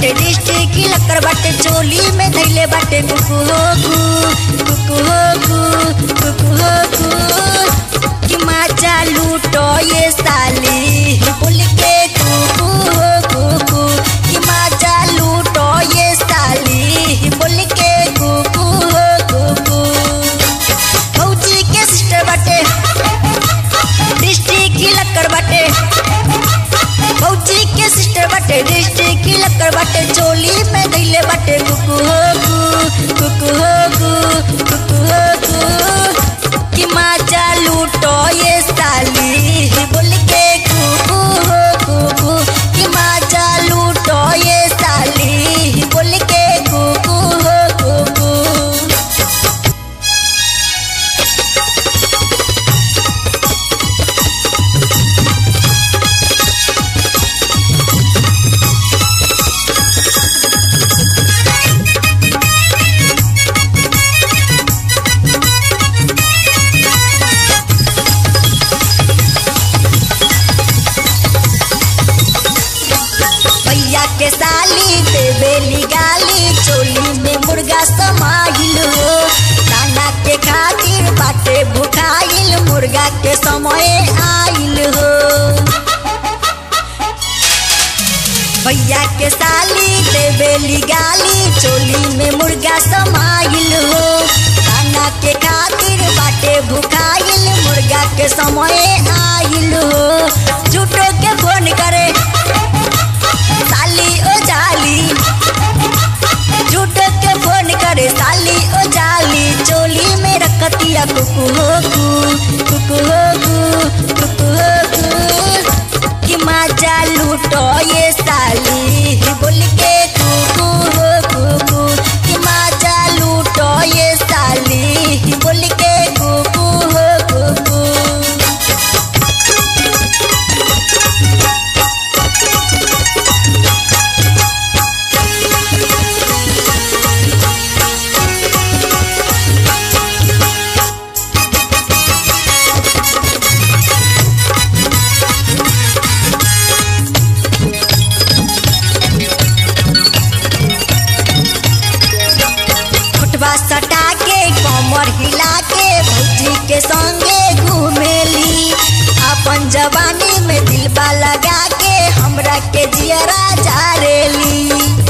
बाटे डिस्ट्रिक्ट लकर बाटे चोली में धैले बाटे कुकु हो कु कुकु हो कु कुकु हो कु कि माचा लूटो ये साली बोल के कुकु हो कुकु कि माचा लूटो ये साली बोल के कुकु हो कुकु फौजी के सिस्टर बाटे डिस्ट्रिक्ट लकर बाटे फौजी के सिस्टर बाटे डिस्ट्रिक्ट लकर बाटे चोली में धैले बाटे कुकु हो कु कुकु हो कु कुकु हो कु कि माचा लूटो ये साली बोल के कुकु हो कुकु कि माचा लूटो ये साली बोल के कुकु हो कुकु भैया के साली देवेली गाली चोली में मुर्गा समाइल हो नाना के खातिर बाटे भुखाइल मुर्गा के समय आइल हो भैया के साली देवेली गाली चोली में मुर्गा समाइल हो नाना के खातिर बाटे भुखाइल मुर्गा के समय आइल हो झूठो के फोन करे साली ओ जाली झूठ के फोन करे साली ओ जाली चोली में रखतिया कुकु हो कु कुकु हो कु कुकु हो कु कि माजा लूटो ये साली बोल के कुकु हो कुकु कि माजा लूटो ये साली बोल के कुकु हो कुकु खुटबा सटा के कमर हिला के भौजी के संगे घूमेली अपन जवानी में दिलबा लगा के हमरा के जियरा जारेली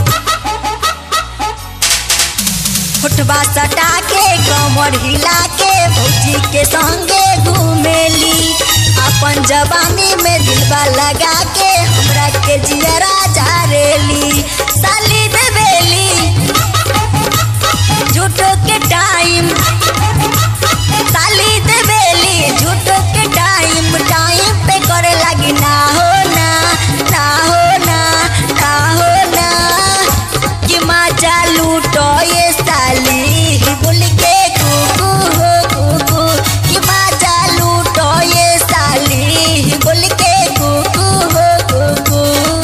खुटबा सटा के कमर हिला के भौजी के संगे घूमेली अपन जवानी में दिलबा लगा के हमरा के जियरा जारेली साली देवेली झूठो के टाइम साली देवेली झूठो के टाइम टाइम पे करे लगी ना हो ना ना हो ना ना हो ना कि माचा लूटो ये साली बोल के कुकु हो कुकु कि माचा लूटो ये साली बोल के कुकु हो कुकु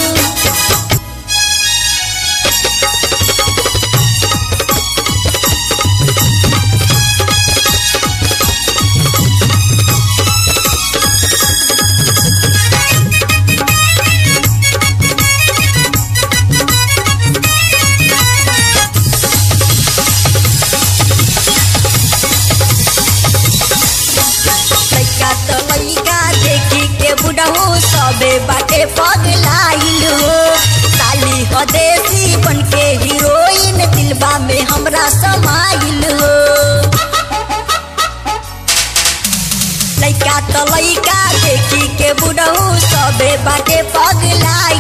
लइका तो लइका देखी के बुढ़ऊ सबे बाटे पगलाइल हो साली हो देसी बन के हीरोइन दिलबा में हमरा समाइल हो लइका तो लइका देखी के बुढ़ऊ सबे बाटे पगलाइल